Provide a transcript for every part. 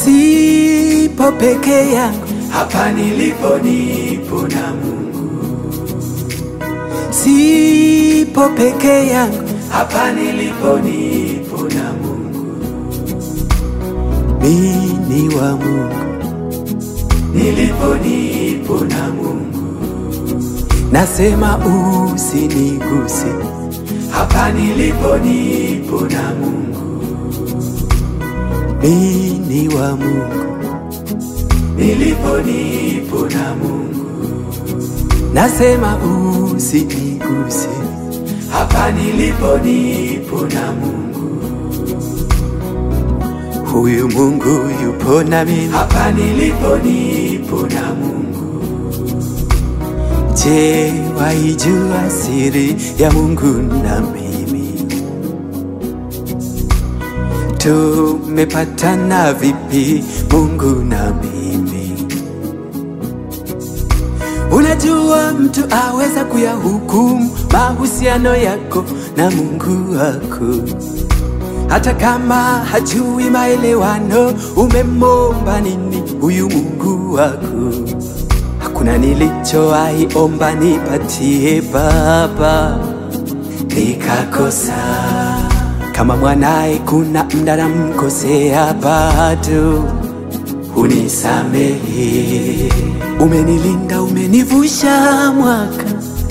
sipo peke yangu, hapa nilipo nipo na Mungu, sipo peke yangu, hapa nilipo nipo na Mungu, mimi ni wa Mungu, nilipo nipo na Mungu, nasema usiniguse, hapa nilipo nipo na Mungu, mimi ni wa Mungu, nilipo nipo na Mungu, nasema usiniguse, hapa nilipo nipo na Mungu, huyu Mungu yupo na mimi. hapa nilipo nipo na Mungu, Je, waijua siri ya Mungu na mimi? Tumepatana vipi Mungu na mimi? Unajua mtu aweza kuyahukumu mahusiano yako na Mungu wako, hata kama hajui maelewano. Umemomba nini huyu Mungu wako? Hakuna nilichowahi omba nipatie Baba nikakosa. Kama mwanaye kuna mda namkosea, bado unisamehe. Umenilinda, umenivusha mwaka,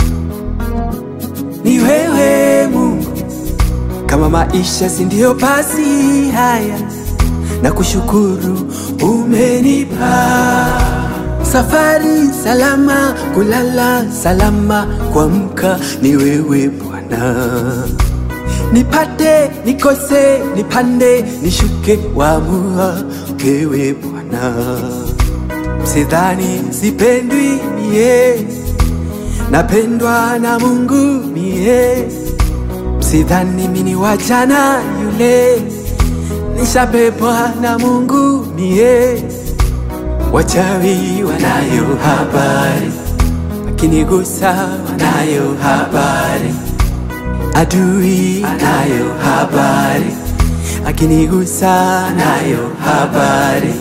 ni wewe Mungu. Kama maisha si ndio basi haya, na kushukuru umenipa safari salama, kulala salama, kuamka ni wewe Bwana. Nipate nikose, nipande nishuke, wamua wewe Bwana. Sidhani sipendwi mie, napendwa na Mungu mie. Sidhani mini wachana yule, nishabebwa na Mungu mie. Wachawi wanayo habari, akinigusa wanayo habari, adui anayo habari, akinigusa anayo habari.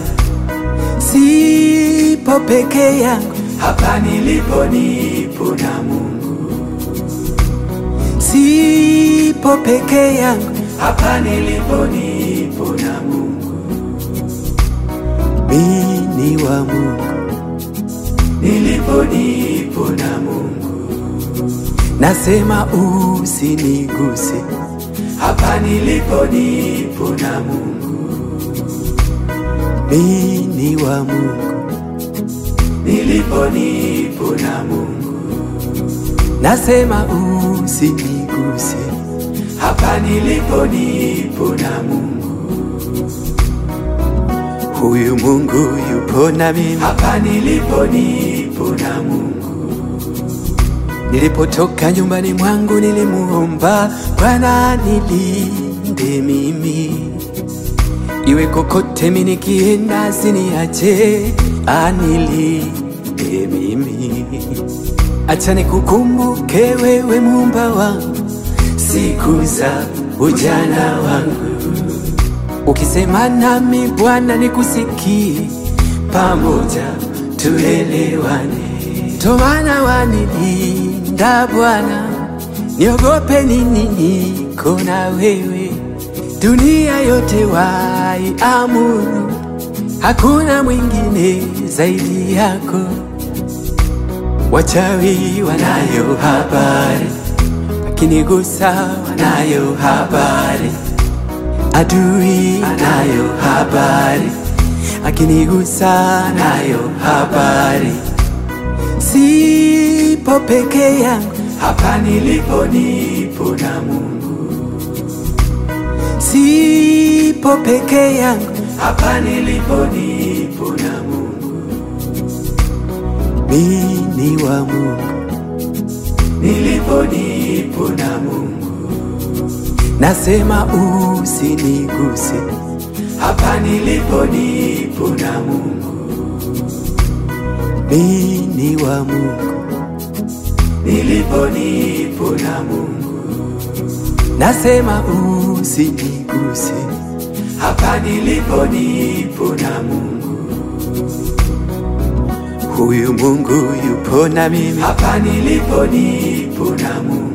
Sipo peke yangu, hapa nilipo nipo na Mungu, sipo peke yangu, hapa nilipo nipo na Mungu, mimi ni wa Mungu, nilipo nipo na Mungu, nasema usiniguse, hapa nilipo nipo na Mungu, mimi ni wa Mungu, nilipo nipo na Mungu, nasema usiniguse, hapa nilipo nipo na Mungu, huyu Mungu yupo na mimi. hapa nilipo nipo na Mungu, Nilipotoka nyumbani mwangu nilimuomba Bwana nilinde mimi, iwe kokote mimi nikienda, asiniache anilinde mimi. Acha nikukumbuke wewe muumba wangu siku za ujana wangu, ukisema nami Bwana nikusikie, pamoja tuelewane. Tomana wanilinda Bwana, niogope nini? Niko na wewe, dunia yote waiamuru, hakuna mwingine zaidi yako. Wachawi wanayo habari, akinigusa wanayo habari, adui anayo habari, akinigusa anayo habari. Sipo peke yangu, hapa nilipo nipo na Mungu, sipo peke yangu, hapa nilipo nipo na Mungu, mimi ni wa Mungu, nilipo nipo na Mungu, nasema usiniguse, hapa nilipo nipo na Mungu, mimi ni wa Mungu, nilipo nipo na Mungu, nasema usiniguse, hapa nilipo nipo na Mungu, huyu Mungu yupo na mimi, hapa nilipo nipo na Mungu,